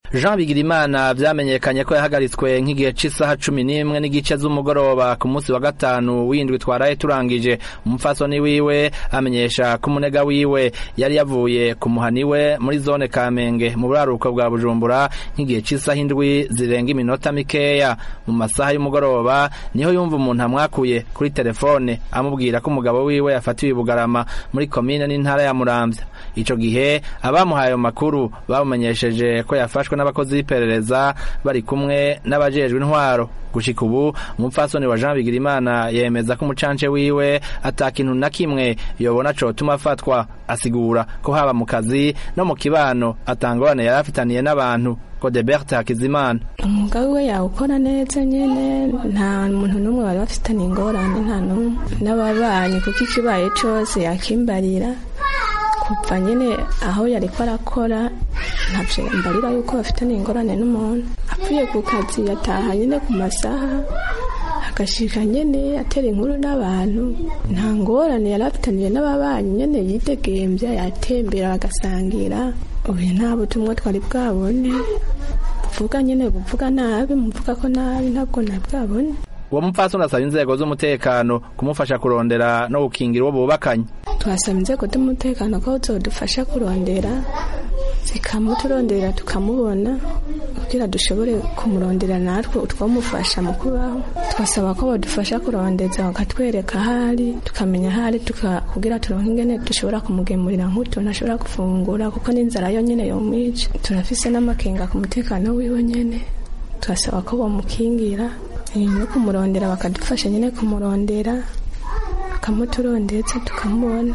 Jean Bigirimana vyamenyekanye ko yahagaritswe nk'igihe c'isaha cumi n'imwe n'igice z'umugoroba ku munsi wa gatanu w'indwi twaraye turangije umupfasoni wiwe amenyesha ko umunega wiwe yari yavuye ku muhani we muri zone Kamenge mu buraruko bwa Bujumbura nk'igihe c'isaha indwi zirenga iminota mikeya mu masaha y'umugoroba niho yumva umuntu amwakuye kuri telefone amubwira ko umugabo wiwe yafatiwe i Bugarama muri komine n'intara ya Muramvya ico gihe abamuhaye ayo makuru bamumenyesheje ko yafashwe n'abakozi b'iperereza bari kumwe n'abajejwe intwaro gushika ubu umupfasoni wa Jean Bigirimana yemeza ko umucance wiwe ata kintu na kimwe yobona cotuma afatwa asigura ko haba mu kazi no mu kibano atangorane yari afitaniye n'abantu Godebert Hakizimana umwuga we yawukora neza nyene nta muntu n'umwe bari bafitaniye ingorane nta n'umwe n'ababanyi kuko ikibaye cose yakimbarira kuva nyene aho yariko arakora ntavyo mbarira yuko bafitaniye ingorane n'umuntu apfuye ku kazi yataha nyene ku masaha agashika nyene atera inkuru n'abantu nta ngorane yari afitaniye n'ababanyi nyene yidegemvya yatembera bagasangira ubu nta butumwa twari bwabone buvuga nyene buvuga nabi muvuga ko nabi ntabwo nabwabone uwo mupfasoni asaba inzego z'umutekano kumufasha kurondera no gukingira uwo bubakanye twasaba inzego z'umutekano ko zodufasha kurondera zikamuturondera tukamubona kugira dushobore kumurondera natwe utwamufasha mu kubaho twasaba ko badufasha kurondeza bakatwereka ahari tukamenya ahari kugira turonke ingene dushobora kumugemurira nk'utuntu ashobora gufungura kuko n'inzara yo nyene yomwica turafise n'amakenga ku mutekano wiwe nyene turasaba ko bamukingira no kumurondera bakadufasha nyine kumurondera bakamuturondetse tukamubona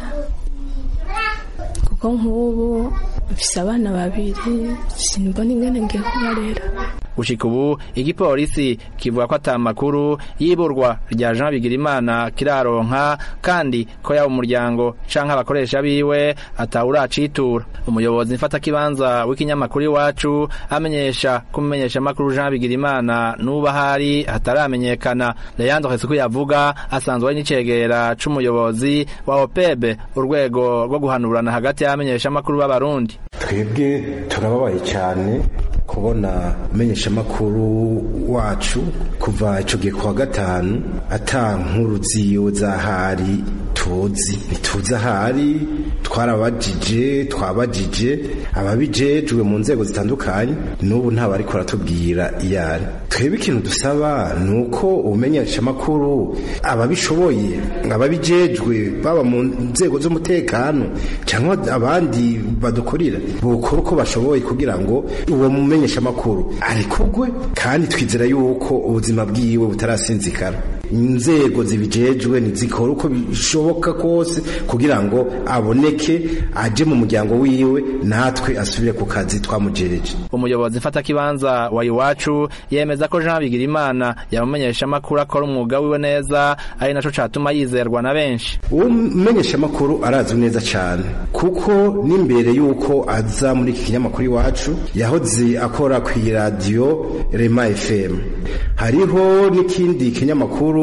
kuko nk'ubu mfise abana babiri simbona ingene ngiye kubarera gushika ubu igipolisi kivuga ko ata makuru y'iburwa rya Jean Bigirimana kiraronka kandi ko yaba umuryango canke abakoresha biwe atawuracitura umuyobozi mfata kibanza w'ikinyamakuru iwacu amenyesha kumenyesha makuru Jean Bigirimana nuba hari hataramenyekana Leandro Hesuku yavuga asanzwe ari n'icegera c'umuyobozi wa OPEB urwego rwo guhanurana hagati y'amenyesha makuru b'abarundi twebwe turababaye cyane kubona menyeshamakuru wacu kuva ico gihe kuwa gatanu ata nkuru ziyo zahari tuzi ntituzi ahari twarabajije twabajije ababijejwe mu nzego zitandukanye n'ubu nta bariko baratubwira iyari twebwe ikintu dusaba ni uko ubumenyeshamakuru ababishoboye ababijejwe baba mu nzego z'umutekano cyangwa abandi badukorera bukora uko bashoboye kugira ngo uwo mumenyeshamakuru arikugwe kandi twizera yuko ubuzima bwiwe butarasinzikara inzego zibijejwe nizikora uko bishoboka kose kugira ngo aboneke aje mu muryango wiwe natwe asubire ku kazi twamujereje umuyobozi mfata kibanza wa iwacu yemeza ko Jean Bigirimana yamumenyesha makuru akora umwuga wiwe neza ari naco catuma yizerwa na benshi uwo mumenyesha makuru arazwi neza cyane kuko n'imbere yuko aza muri iki kinyamakuru iwacu yahoze akora ku radio Rema FM hariho n'ikindi kinyamakuru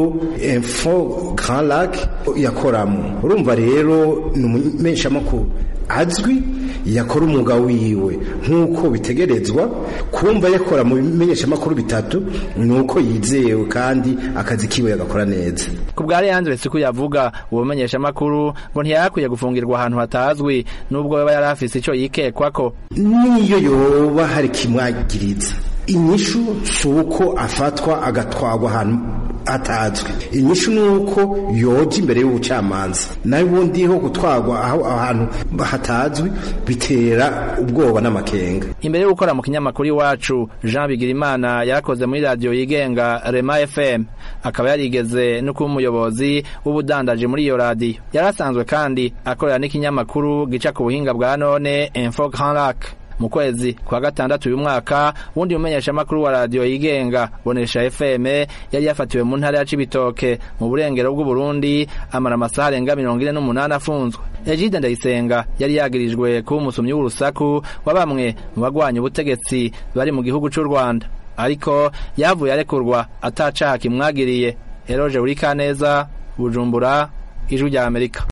Info Grand Lac yakoramo urumva rero ni umumenyeshamakuru azwi yakora umwuga wiwe nk'uko bitegerezwa kumva yakora mu bimenyeshamakuru bitatu ni uko yizewe kandi akazi kiwe yagakora neza ku bwa Leandre Siku yavuga uwo menyeshamakuru ngo ntiyakwiye gufungirwa ahantu hatazwi nubwo yaba yari afise ico yikekwako niyo yoba hari kimwagiriza inyishu si uko afatwa agatwagwa ahantu atazwi inyishu ni uko yoja imbere y'ubucamanza nawe ubundi ho gutwagwa aho ahantu hatazwi bitera ubwoba n'amakenga imbere yo gukora mu kinyamakuru iwacu Jean Bigirimana yarakoze muri radio yigenga Rema FM akaba yarigeze no kuba umuyobozi w'ubudandaji muri iyo radio yarasanzwe kandi akorera n'ikinyamakuru gica ku buhinga bwa none Info Grand Lac mu kwezi kwa gatandatu uyu mwaka wundi mumenyeshamakuru wa radio yigenga bonesha FM yari yafatiwe mu ntara ya Cibitoke mu burengero bw'u Burundi amara amasaha arenga mirongo ine n'umunani afunzwe Egide Ndayisenga yari yagirijwe kuba umusomyi w'urusaku wa bamwe mu bagwanya ubutegetsi bari mu gihugu c'u Rwanda ariko yavuye arekurwa atacaha kimwagiriye Eroje Urikaneza Bujumbura Ijwi rya Amerika